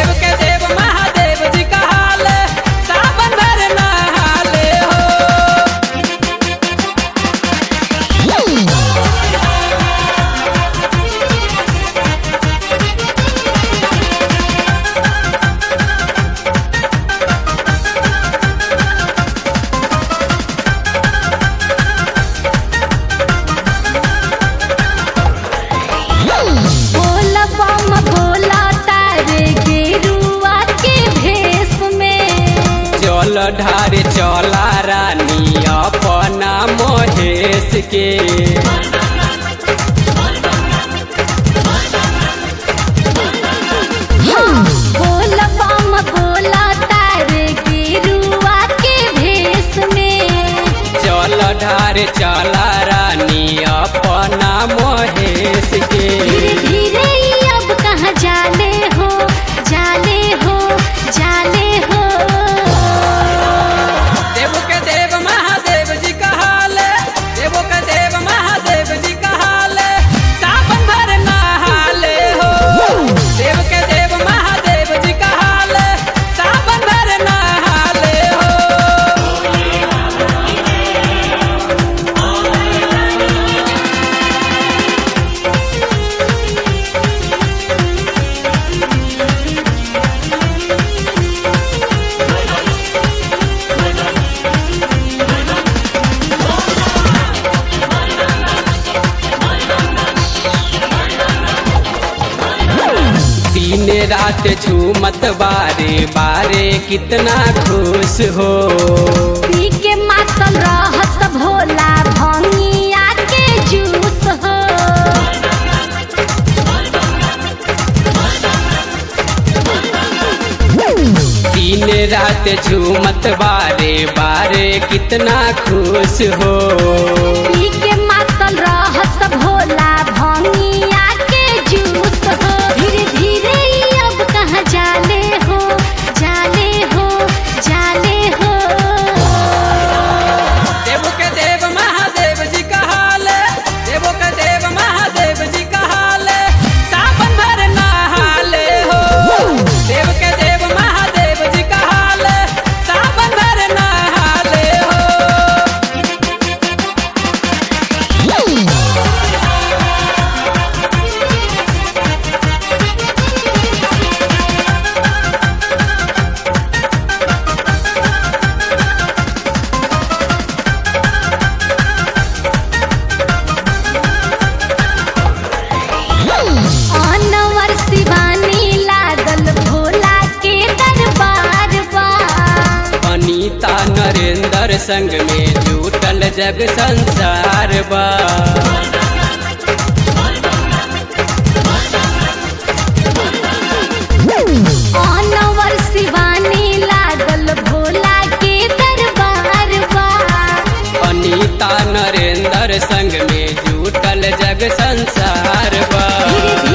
देव के देव महादेव जी कहाले सावन भर नहाले हो भोला बम भोला तारे गेरुआ के भेष में चल ढारे चला रानी अपना महेश के भोला बम भोला तारे गेरुआ के भेष में चल ढारे चला रानी अपना महेश के धीरे धीरे ही अब कहाँ जाने हो जाने हो जाने हो देव के देव महादेव जी कहाले देव के देव महादेव जी कहाले सावन भर नहाले हो देव के देव महादेव जी कहाले सावन भर नहाले हो दिन रात झूमत बारे बारे कितना खुश हो पी के मातल रहत भोला भंगिया के जूस हो दिन रात झूमत बारे बारे कितना खुश हो पी के मातल रहत भोला भंगिया के जूस हो धीरे धीरे ही अब कहाँ जाने हो जाने हो जाने हो देव के देव महादेव जी कहाले देव के देव महादेव जी कहाले सावन भर नहाले हो देव के देव महादेव जी कहाले सावन भर नहाले हो अनवर शिवानी लागल भोला के दरबार बा अनीता नरेंद्र संग में जुटल जग संसार बा अनवर शिवानी लागल भोला के दरबार बा अनीता नरेंद्र संग में जुटल जग संसार बा धीरे